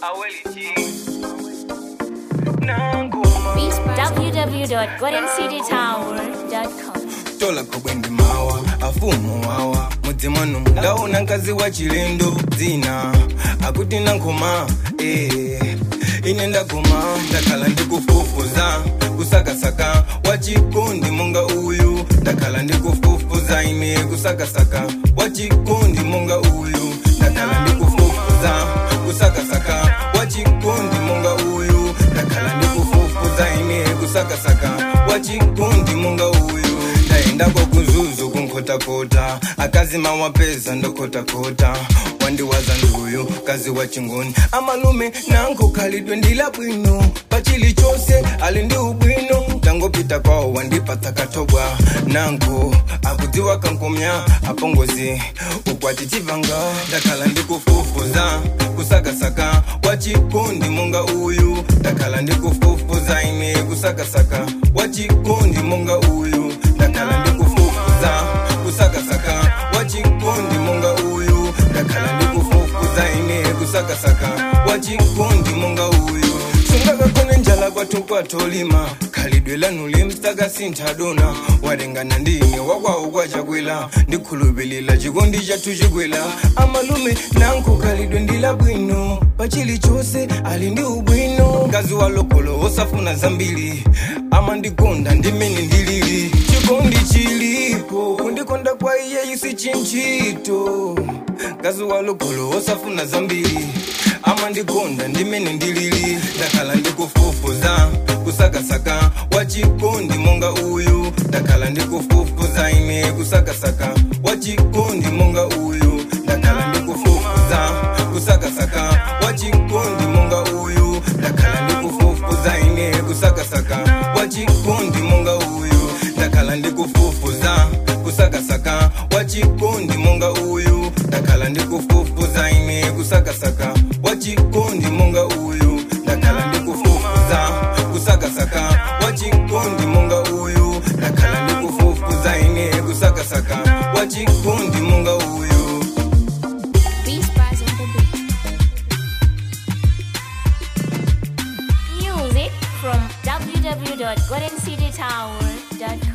awelichi nangoma www.goldencitytower.com tola kobwendi mawa afumu wawa mudzimano ndaona mkazi wa chilendo dzina akuti nankoma eh. ine ndagoma ndakhala ndikufufuza kusakasaka wachikondi monga uyu ndakhala ndikufufuza ine kusakasaka wachikondi monga uyu ndakhala ndikufufuza kusakasaka wachikondi monga uyu ndakhala ndikufufuza ine kusakasaka wachikondi monga uyu ndaendako kuzuzu kunkotakota akazima wapeza ndokotakota wandiwaza nduyu kazi wa chingoni amalume nanko khalidwe ndila bwino pachili chose ali ndi ubwino ndangopita kwawo wandipatsa katobwa nanko akudziwa kankomya apongozi ukwati chivanga ndakhala ndikufufuza kusakasaka wachikondi monga uyu ndakhala ndikufufuza ine kusakasaka wachikondi monga uyu ndakhala ndikufufuza kusakasaka wachikondi monga uyu ndakhala ndikufufuza ine kusakasaka wachikondi monga uyu sungakakone njala kwathu kwatolima khalidwe lanu limsaka sinthadona walengana ndine wakwawo kwachakwela ndikhulupilila chikondi chathu chikwela amalume nanko khalidwe ndila bwino pachili chose ali ndi ubwino mkazi wa lokolo osafuna zambiri amandikonda ndimene ndilili chikondi chilipo kundikonda kwa iye isi chinchito mkazi wa lokolo osafuna zambiri amandikonda ndimene ndilili ndakhala ndikufufuza kusakasaka wachikondi monga uyu ndakhala ndikufufuza ine kusakasaka wachikondi monga uyu ndakhala ndikufufuza kusakasaka wachikondi monga uyu ndakhala ndikufufuza ine kusakasaka wachikondi monga uyu ndakhala ndikufufuza kusakasaka wachikondi monga uyu ndakhala ndikufufuza ine kusakasaka wachikondi monga uyu ndakhala ndikufufuza kusakasaka wachikondi monga uyu ndakhala ndikufufuza ine kusakasaka wachikondi monga uyu Beast Bars on the beat. Music from www.goldencitytower.com